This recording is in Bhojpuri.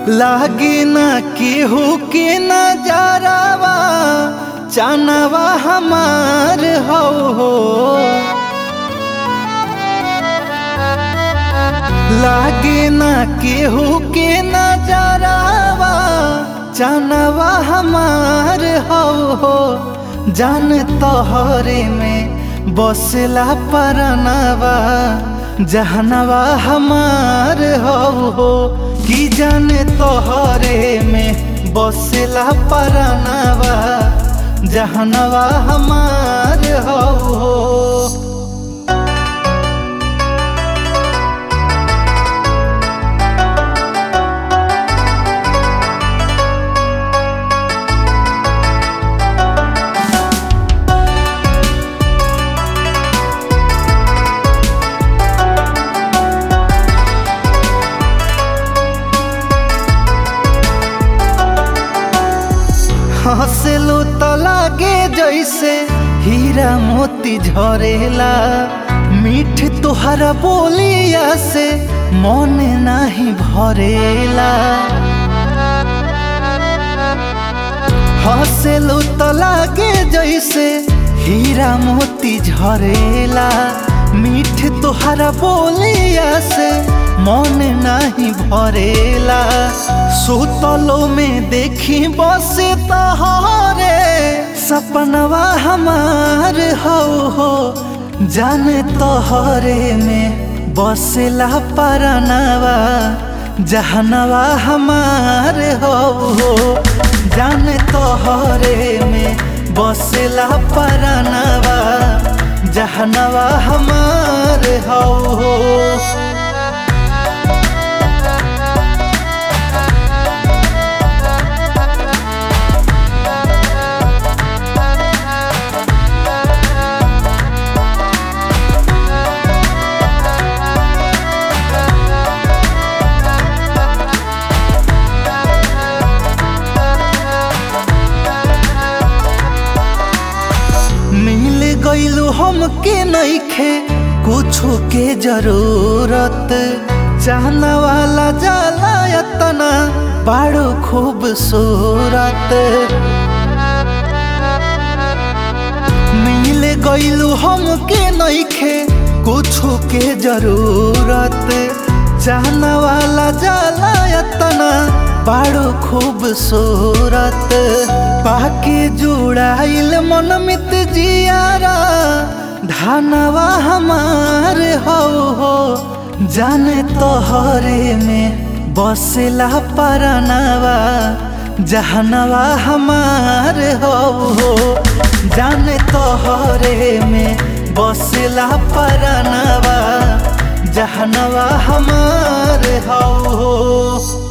लागे ना केहू के नजरवा चनवा हमार हो हो लागे ना केहू के नजरवा चनवा हमार हो हो जान तोहरे में बसला परनवा जहनवा हमार हो हो कि जान तोहरे में बसला परनवा जहनवा हमार हो हो हंसलू तो लागे जैसे हीरा मोती झरेला मीठ तुहरा बोलिया से मन नहीं भरेला हंसलू तो लागे जैसे हीरा मोती झरेला मीठ तुहरा बोलिया से मन नहीं भरेला सुतलो में देखी बस तहरे सपनवा हमार हो हो जाने तोहरे में बसला परनवा जहनवा हमार हो हो जाने तोहरे में बसला परनवा जहनवा हमार हो हो मिल गईलू हमके नईखे कुछो के जरूरत चाहना वाला जाला यतना बड़ो खूबसूरत मिल गईलू हमके नईखे कुछो के जरूरत चाहना वाला जाला यतना बड़ो खूबसूरत पाके जुड़ाइल मन मित जियारा धानवा हमार हो हो जाने तोहरे में बसला परनवा जहनवा हमार हो हो जाने तोहरे में बसला परनवा जहनवा हमार हो हो